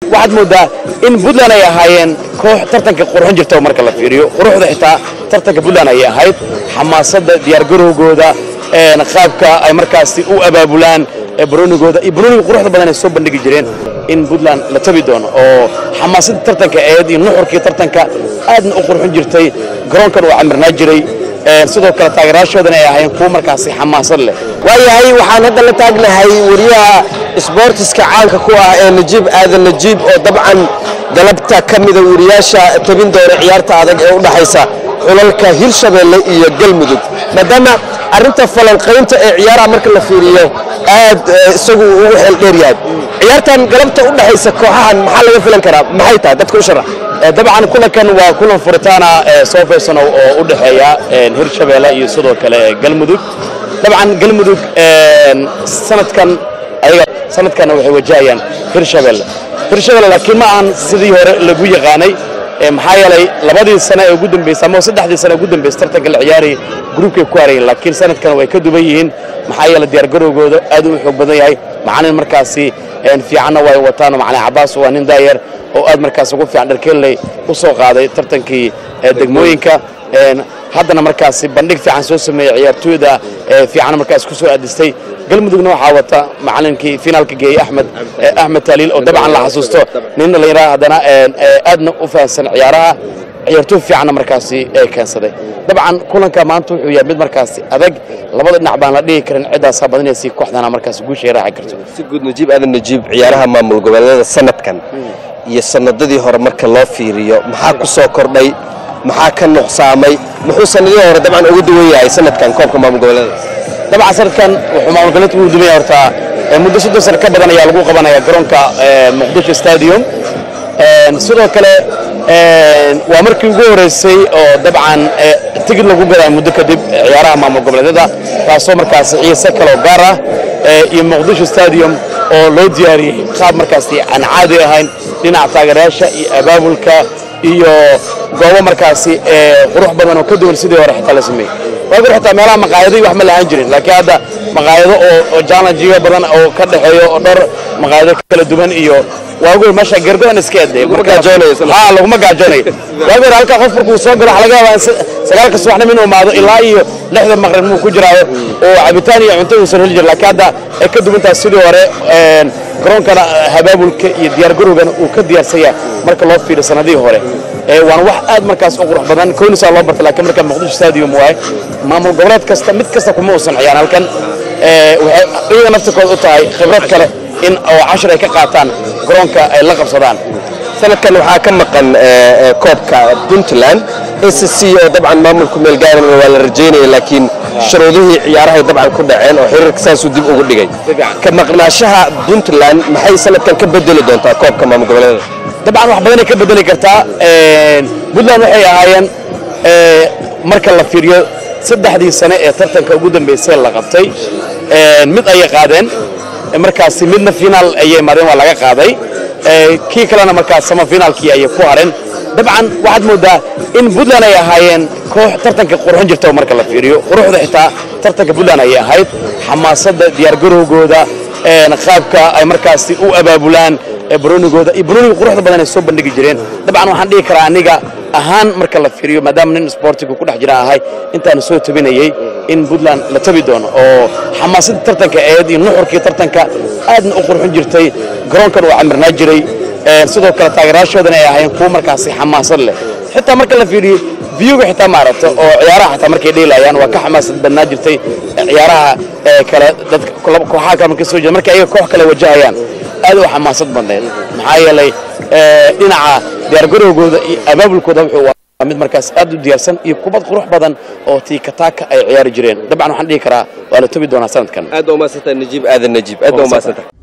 waxaad moodaa in puntland ay ahaayeen koox tartanka qurxin jirta marka la fiiriyo quruxda xitaa tartanka puntland ayay ahayd xamaasadda diyaargarowgooda qaabka ay markaasi u abaabulaan baroonigooda iyo barooniga quruxda badan ay soo bandhigi jireen in puntland la tabi doono oo xamaasadda tartanka eed iyo nuxurkii tartanka aadna u qurxin jirtay garoonkan uu camirnaa jiray sidoo kale taageerayaashoodana ay ahaayeen kuwo markaasi xamaasad leh waayahay waxaan hadda la taagnahay wariyaha isboortiska caanka ku ah ee najiib aadan najiib oo dabcan galabta ka mida wariyaasha tabin doona ciyaarta adag ee u dhaxaysa xulalka hirshabeelle iyo galmudug maadaama arrinta falanqaynta ee ciyaaraha marka la fiiriyo aad isagu ugu xeel dheer yahay ciyaartan galabta u dhaxaysa kooxahan maxaa laga filan karaa maxay tahay dadka u sharax dabcan kulankan waa kulan furitaana soo faysano oo u dhexeeya hirshabeelle iyo sidoo kale galmudug dabcan galmudug sanadkan ayaga sanadkanna waxay wajahayaan hirshabeelle hirshabeelle laakiin ma ahan sidii hore lagu yaqaanay maxaa yeelay labadii sane ee ugu dambeysay ama saddexdii sane ugu dambeysay tartanka la ciyaarayay gruubkay ku harayeen laakiin sanadkan way ka duban yihiin maxaa yeelay diyaargarowgooda aad u xoog badan yahay macalin markaasi fiicanna way wataan macalin cabaas waa nin daayar oo aad markaas ugu fiican dharkeelley u soo qaaday tartankii degmooyinka haddana markaasi bandhig fiican soo sameeyey ciyaartooyda fiican markaas ku soo aadistay galmudugna waxaa wata macalinkii finaalka geeyey axmed axmed taaliil oo dabcan la xasuusto nin dhallinyaraha haddana aadna u fahansan ciyaaraha ciyaartooy fiicanna markaasi keensaday dabcan kulanka maanta wuxuu yahay mid markaasi adag labada dhinac baan la dhihi karin ciddaasaa badinaysa kooxdana markaasi guusha ay raaci karto si guud najiib aadan najiib ciyaaraha maamul goboleedyada sanadkan iyo sanadadii hore marka loo fiiriyo maxaa ku soo kordhay maxaa ka nuqsaamay muxuu sanadihii hore dabcan ugu duwan yahay sanadkan koobka maamul goboleedyada dabcan sanadkan wuxuu maamul goboleedka ugu duwan yahay horta muddo soddon sano ka badan ayaa lagu qabanaya garoonka muqdisho stadium sidoo kale waa markii ugu horeysay oo dabcan tigid lagu gadaa muddo kadib ciyaaraha maamul goboleedyada taasoo markaasi xiise kaloo gaar ah iyo muqdisho stadium oo loo diyaariyey qaab markaasi aan caadi ahayn dhinaca taageerayaasha iyo abaabulka iyo goobo markaasi qurux badan oo ka duwan sidii hore xitaa la sameeyey waagor xitaa meelaha maqaayado wax ma lahaan jirin laakiin hadda maqaayado oo challengeyo badan oo ka dhexeeyo oo dhowr maqaayado kala duwan iyo waagoor meesha gergoan iska eday ha laguma gaajoonayo waagoor halka qof markuu soo galo waxa laga yaabaa sagaalka subaxnimo inuu imaado ilaa iyo lixda maqrib muu ku jiraayo oo cabitaan iyo cunto uusan heli jirin laakiin hadda ay ka duwan tahay sidii hore garoonkana habaabulka iyo diyaargarowgana uu ka diyaarsanya marka loo fiiriyo sanadihii hore waana wax aad markaas u qurux badan koonisaa loo bartay laakiin marka muqdisho stadium waaye maamul goboleed kasta mid kasta kuma uusan ciyaan halkan waxay iyaga naftirkooda u tahay khibrad kale in oo cashar ay ka qaataan garoonka ay la qabsadaan sanadkan waxaa ka maqan koobka puntland s c oo dabcan maamulku meel gaarana waa la rajaynaya laakiin shuruudihii ciyaarahay dabcan ku dhaceen oo xiriirka saasuu dib ugu dhigay ka maqnaashaha puntland maxay sanadkan ka bedeli doontaa koobka maamul goboleeda dabcan wax badanay ka bedeli kartaa puntland waxay ahaayeen marka la fiiriyo saddexdii sane ee tartanka ugu dambeysay la qabtay mid ayay qaadeen markaasi midna finaal ayay imaadeen waa laga qaaday kii kalena markaas sama finaalkii ayay ku hareen dabcan waxaad moodaa in puntland ay ahaayeen koox tartanka qurxin jirta marka la fiiriyo quruxda xitaa tartanka puntland ayay ahayd xamaasadda diyaargarowgooda qaabka ay markaasi u abaabulaan baroonigooda iyo barooniga quruxda badan ay soo bandhigi jireen dabcan waxaan dhihi karaa aniga ahaan marka la fiiriyo maadaama nin sportiga ku dhex jira ahay intaana soo tabinayey in puntland la tabi doono oo xamaasadda tartanka eed iyo nuxurkii tartanka aadna u qurxin jirtay garoonkan uu camirnaa jiray sidoo kale taageerayaashoodana ay ahaayeen kuwo markaasi xamaasad leh xitaa marka la fiiriyo viyuga xitaa maaragta oo ciyaaraha xitaa markay dheelayaan waa ka xamaasad badnaa jirtay ciyaaraha kale dadka kooxaha kale markay soo jeeda markay ayaga koox kale wajahayaan aad u xamaasad badneed maxaa yeelay dhinaca diyaargarowgooda iyo abaabulkooda wuxuu mid markaas aad u diyaarsan iyo kubad qurux badan oo tiikataaka ay ciyaari jireen dabcan waxaan dhihi karaa waa la tobi doonaa sanadkan aad baa umaadsanta najiib aadan najiib aad baa umaadsanta